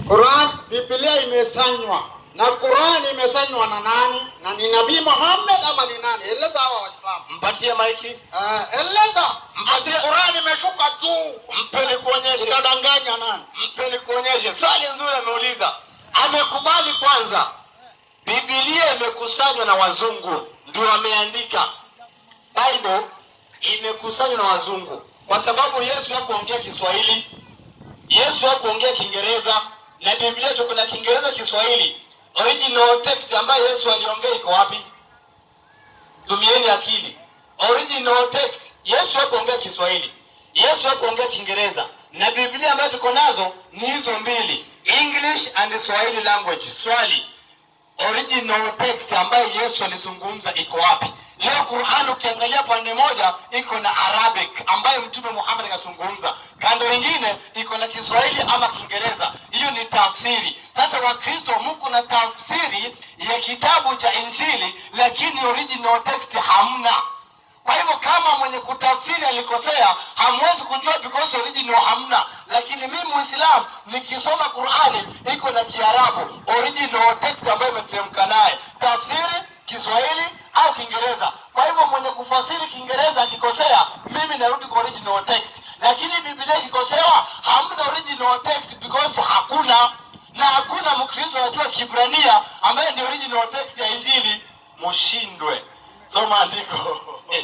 Quran, Biblia imesanywa na Quran imesanywa na nani? Na ni Nabii Muhammad ama ni nani? Eleza hawa Waislamu. mpatie maiki Uh, eleza. Ati Mpatie- Quran imeshuka tu. mpe nikuonyeshe Utadanganya nani? mpe nikuonyeshe swali nzuri ameuliza amekubali kwanza bibilia imekusanywa na wazungu ndio wameandika bible imekusanywa na wazungu kwa sababu yesu hakuongea kiswahili yesu hakuongea kiingereza na biblia tuko na kiingereza kiswahili original text ambayo yesu aliongea iko wapi tumieni akili original text yesu hakuongea kiswahili yesu hakuongea kiingereza na biblia ambayo tuko nazo ni hizo mbili english and swahili language swali original text ambayo yesu alizungumza iko wapi leo quran ukiangalia pande moja iko na arabic ambayo mtume muhammad akazungumza kando ingine iko na kiswahili ama kiingereza hiyo ni tafsiri sasa wakristo mko na tafsiri ya kitabu cha injili lakini original text hamna kwa hivyo kama mwenye kutafsiri alikosea hamwezi kujua because original hamna lakini mimi muislam nikisoma qurani iko na kiarabu original text ambayo imeteremka naye tafsiri kiswahili au kiingereza kwa hivyo mwenye kufasiri kiingereza akikosea mimi narudi kwa original text lakini biblia ikikosewa hamna original text because hakuna na hakuna mkristo anajua kibrania ambaye ni original text ya injili mushindwe soma andiko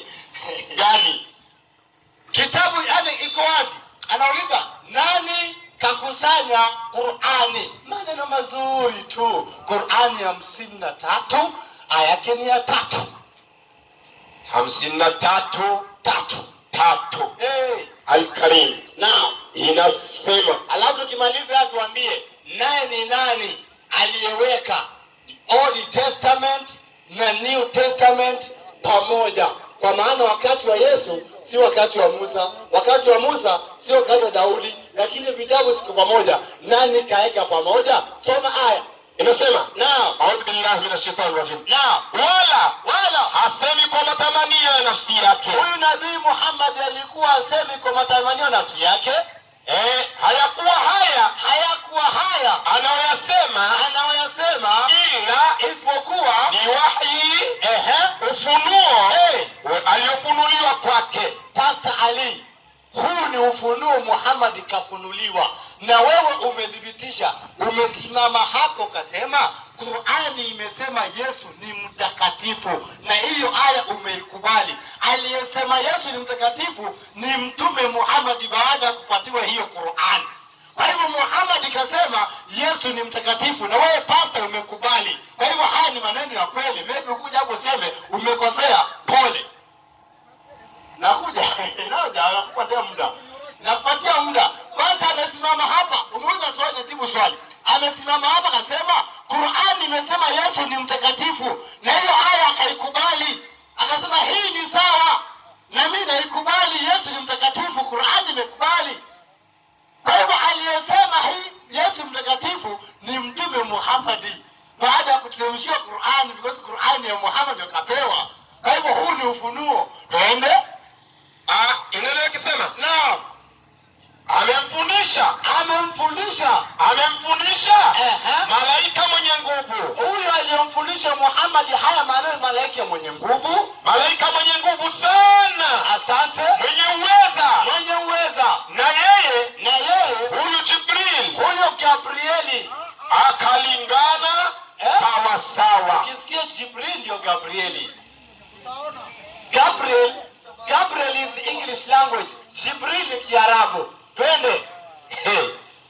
gani kitabu yani iko wazi anauliza nani kakusanya qurani maneno mazuri tu qurani hamsini na tatu aya yake ni ya tatu hamsini na tatu tatu tatu hey. Alkarim Now, inasema alafu tukimaliza tuambie naye ni nani aliyeweka old testament na new testament pamoja kwa maana wakati wa yesu si wakati wa musa wakati wa musa si wakati wa daudi lakini vitabu siku pamoja nani kaeka pamoja soma aya inasema nao audhu billahi min ashaitani rajim nao wala wala hasemi kwa matamanio ya nafsi yake huyu nabii muhammad alikuwa asemi kwa matamanio nafsi yake eh, hayakuwa haya hayakuwa haya anayoyasema anayoyasema ila isipokuwa ni wahyi ehe ufunuo hey, aliyofunuliwa kwake Pastor Ali, huu ni ufunuo Muhammad kafunuliwa, na wewe umethibitisha, umesimama hapo ukasema Qurani imesema Yesu ni mtakatifu, na hiyo aya umeikubali. Aliyesema Yesu ni mtakatifu ni Mtume Muhammad baada ya kupatiwa hiyo Qurani. Kwa hivyo Muhammad kasema Yesu ni mtakatifu, na wewe pastor umekubali. Kwa hivyo haya ni maneno ya kweli. Maybe ukuja hapo useme umekosea, pole nakuja naja nakupatia muda nakupatia muda kwanza amesimama hapa umeuliza swali najibu swali amesimama hapa akasema qurani imesema yesu ni mtakatifu na hiyo aya akaikubali akasema hii ni sawa na mi naikubali yesu ni mtakatifu qurani imekubali kwa hivyo aliyesema hii yesu mtakatifu ni mtume muhammadi baada ya kuteremshiwa qurani because qurani ya muhammad akapewa kwa hivyo huu ni ufunuo twende Ah, inaendelea ikisema naam amemfundisha amemfundisha amemfundisha Ehe. malaika mwenye nguvu huyu aliyomfundisha muhammadi haya maneno malaika mwenye nguvu malaika mwenye nguvu sana asante mwenye uweza mwenye uweza na yeye na yeye huyu jibril huyo gabrieli akalingana Eh? sawasawa ukisikia jibril ndio gabrieli gabriel gabriel is english language jibril ni kiarabu twende Hey.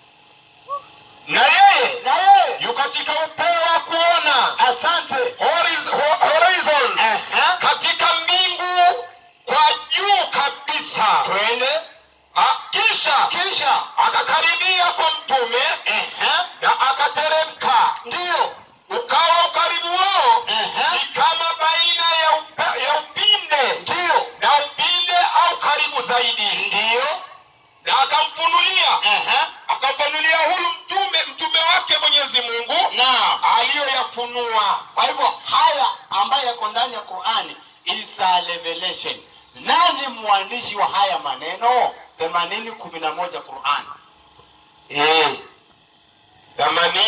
na yeye na yeye yu katika upeo wa kuona asante horiz- ho- horizon Ehe. katika mbingu kwa juu kabisa twende Ah, kisha kisha akakaribia kwa mtume Ehe. na akateremka ndiyo ukawa ukaribu wao Ehe. ni kama baina ya, upe, ya upinde ndiyo na upinde au karibu zaidi ndiyo na akamfunulia Ehe. akamfunulia huyu mtume mtume wake mwenyezi mungu na aliyoyafunua kwa hivyo haya ambayo yako ndani ya qurani is a revelation nani mwandishi wa haya maneno themanini kumi na moja qurani Eh.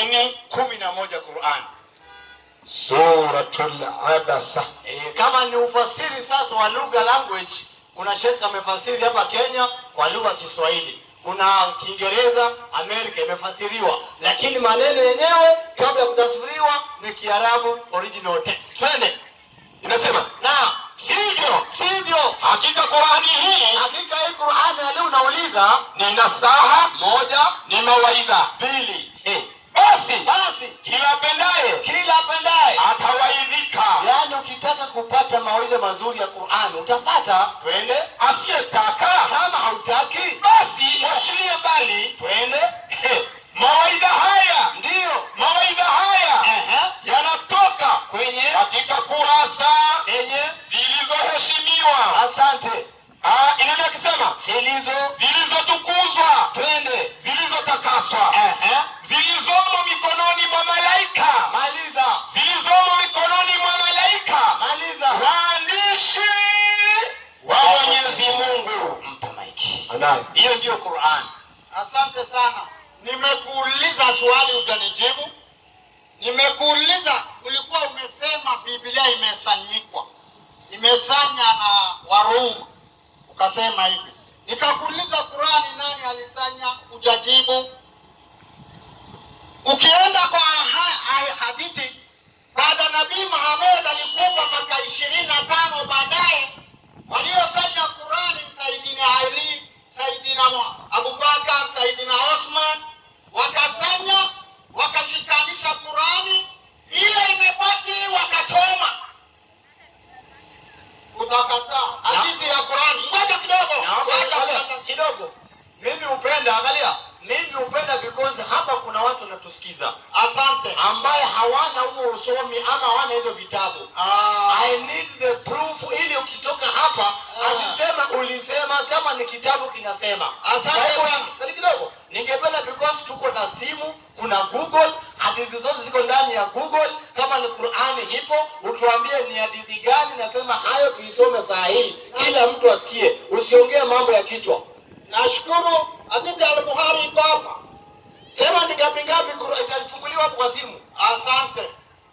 ishirini kumi na moja Qur'an. suratul abasa E, kama ni ufasiri sasa wa lugha language, kuna shekhe amefasiri hapa Kenya kwa lugha ya Kiswahili, kuna Kiingereza Amerika imefasiriwa, lakini maneno yenyewe kabla ya kutafsiriwa ni Kiarabu original text. Twende, Inasema na sivyo, sivyo hakika Qur'ani hii hakika hii Qur'ani ya leo unauliza ni nasaha, moja, ni mawaidha. mbili, eh, Basi basi kila apendaye kila apendaye atawaidhika, yaani ukitaka kupata mawaidha mazuri ya Qur'ani utapata. Twende, asiyetaka kama hautaki basi mwachilie mbali. twende, He, Mawaidha haya ndiyo mawaidha haya Ehe. yanatoka kwenye katika kurasa zenye zilizoheshimiwa. asante Ah, Inaendelea akisema zilizo zilizotukuzwa, twende zilizotakaswa, Ehe. zilizomo mikononi mwa malaika, maliza zilizomo mikononi mwa malaika, maliza waandishi wa Mwenyezi Mungu. mpa maiki anayo hiyo ndiyo Qur'ani Asante sana. Nimekuuliza swali hujanijibu. Nimekuuliza, ulikuwa umesema Biblia imesanyikwa, imesanya na Warumi, ukasema hivi. Nikakuuliza Qurani, nani alisanya? Hujajibu. Ukienda kwa ha- ha- hadithi, baada Nabii Muhammad alikufa mwaka ishirini na tano baadaye waliosanya Qurani ni Saidina Ali, Saidina Mu- Abubakar, Saidina Osman, wakasanya wakashikanisha Qurani, ile imebaki wakachoma. Utakataa hadithi ya Qurani? Ngoja kidogo, Naomba ngoja angalia, kidogo. kidogo mimi hupenda angalia mimi hupenda because hapa kuna watu wanatusikiza Asante. ambaye hawana huo usomi ama hawana hizo vitabu Ah, I need the proof ili ukitoka hapa Ah. asisema ulisema sema ni kitabu kinasema. Asante Kwa hivyo, sana. kali kidogo. Ningependa because tuko na simu, kuna Google, hadithi zote ziko ndani ya Google. Kama ni Qur'ani ipo, utuambie ni hadithi gani nasema hayo tuisome saa hii. Kila mtu asikie. Usiongee mambo ya kichwa. nashukuru hadithi ya Al-Bukhari iko hapa. Sema ni ngapi ngapi Qur'an itafunguliwa hapo kwa simu. Asante.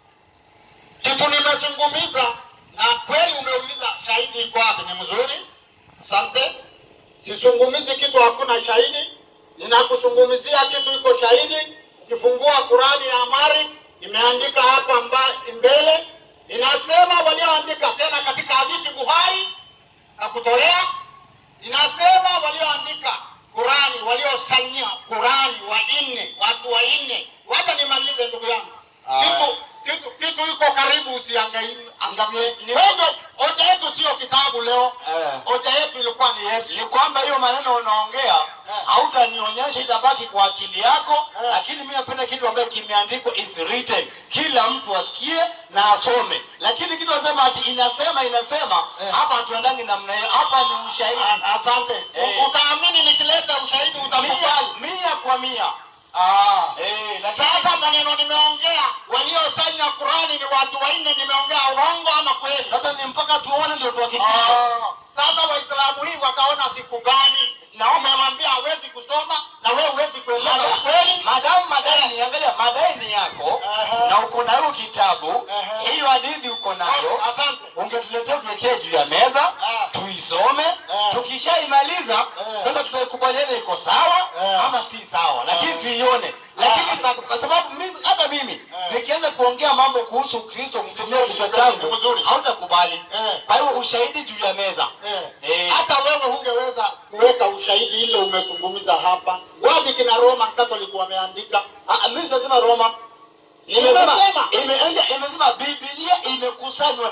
Kitu nimezungumza na kweli umeuliza shahidi iko wapi, ni mzuri. Asante. Sizungumizi kitu hakuna shahidi, ninakuzungumzia kitu iko shahidi. Ukifungua Qurani ya Amari imeandika hapa mba, mbele, inasema walioandika tena katika hadithi Buhari na kutolea, inasema walioandika Qurani, waliosanyia Qurani wanne, watu wanne. Wacha nimalize ndugu yangu kitu kitu kitu iko karibu, usiangamie. Wewe hoja yetu sio kitabu leo, Eh. hoja yetu ilikuwa ni Yesu. ni kwamba hiyo maneno unaongea hautanionyesha itabaki kwa akili yako Eh. lakini mi napenda kitu ambayo kimeandikwa is written kila mtu asikie na asome lakini kitu nasema ati inasema inasema Eh. hapa hatuendangi namna hiyo hapa ni ushahidi A- Asante. Eh. Utaamini nikileta ushahidi utakubali. mia, mia kwa mia Ah. eh, lakini Sasa maneno nimeongea, waliosanya Qurani ni watu wanne, nimeongea urongo ama kweli? sasa ni mpaka tuone ndio tuhakikishe Ah. Sasa Waislamu hii wakaona siku gani na umemwambia hawezi kusoma na wewe huwezi kuelewa Mada- kweli? madamu madai ni angalia madai ni yako Ehe. na uko na hiyo kitabu Ehe. hiyo hadithi uko nayo Asante. ungetuletea tuwekee juu ya meza Ah. tuisome Ah. tukishaimaliza Ah. sasa tutaikubaliana iko sawa Ah. ama si sawa lakini Ah. tuione lakini Ah. sa- kwa sababu mimi hata mimi Ah. nikianza kuongea mambo kuhusu kristo kutumia kichwa changu Mzuri. hautakubali Eh. kwa hiyo ushahidi juu ya meza Eh. Eh. hata wewe hungeweza kuweka ushahidi ile umezungumza hapa wapi kina Roma Catholic wameandika Ah, mimi sijasema roma Nimesema. Imesema ime- imesema Biblia imekusanywa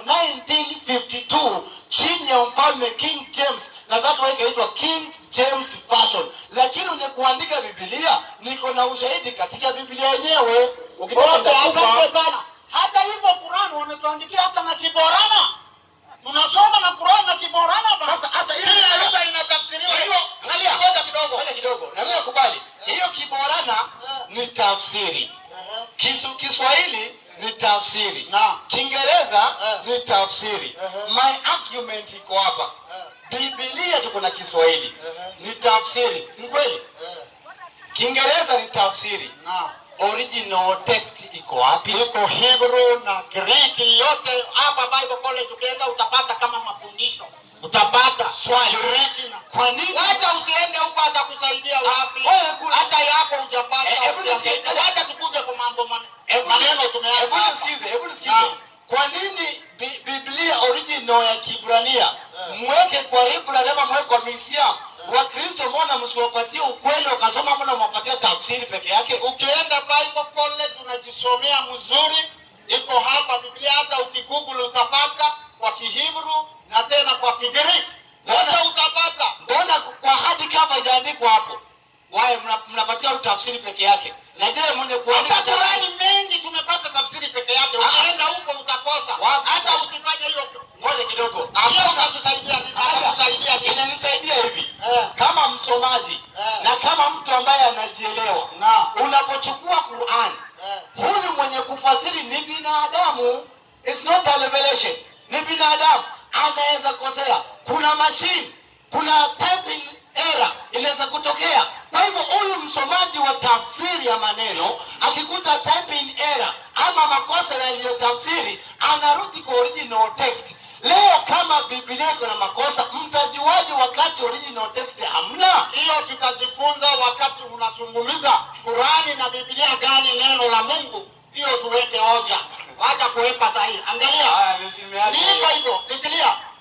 1952 chini ya mfalme King James na that way ikaitwa King James Version, lakini uje kuandika Biblia niko na ushahidi katika Biblia yenyewe. Ukitaka Wote, nitakupa. asante sana hata hivyo Qurani wametuandikia hata na Kiborana tunasoma na Qurani na Kiborana basi. Sasa hata hiyo Kila lugha inatafsiriwa hiyo, angalia ngoja kidogo ngoja kidogo, na mimi nakubali hiyo Kiborana ni tafsiri, Kisu Kiswahili ni tafsiri na Kiingereza Eh. ni tafsiri. Eh. My argument iko hapa. Biblia tuko na Kiswahili Eh. ni tafsiri, si kweli? Kiingereza ni tafsiri, na original text iko wapi iko Hebrew na Greek yote. Hapa Bible College ukienda utapata kama mafundisho, utapata Swali. Greek na kwa nini Wacha usiende huko atakusaidia wapi? wewe kuna- Hata yako hujapata. Eh, hebu usiangaike. nisikize. Wacha tukuje kwa mambo man- Hebu- maneno hebu tumeanza. hapa. nisikize hebu nisikize Naam. kwa nini Bi- biblia original ya kibrania Eh. mweke kwa library ama mweke kwa misia wakristo mbona msiwapatie ukweli wakasoma mbona mwapatia tafsiri peke yake Ukienda Bible College unajisomea mzuri, iko hapa Biblia. Hata ukigoogle utapata kwa Kihibru na tena kwa Kigiriki, wote utapata. mbona kwa hadi cover ijaandikwa hapo waye mna- mnapatia tafsiri peke yake na je mwenye kuandika Hata Qurani mengi tumepata tafsiri peke yake. Ah. Ukienda huko utakosa. Wapi? Hata usifanye hiyo. ngoja kidogo Hiyo utatusaidia vipi? Itatusaidia vipi? inanisaidia hivi Eh. kama msomaji Eh. na kama mtu ambaye anajielewa Naam. unapochukua Qur'an Eh. huyu mwenye kufasiri ni binadamu It's not a revelation ni binadamu anaweza kosea kuna machine kuna typing error inaweza kutokea kwa hivyo huyu msomaji wa tafsiri ya maneno akikuta typing error ama makosa yaliyotafsiri anarudi kwa original text leo kama biblia iko na makosa mtajuaje wakati original text hamna hiyo tutajifunza wakati unazungumza Qurani na Biblia gani neno la Mungu, hiyo tuweke hoja, wacha kuweka sahihi. Angalia, Haya, nisimiache. ni hivyo hivyo, fikiria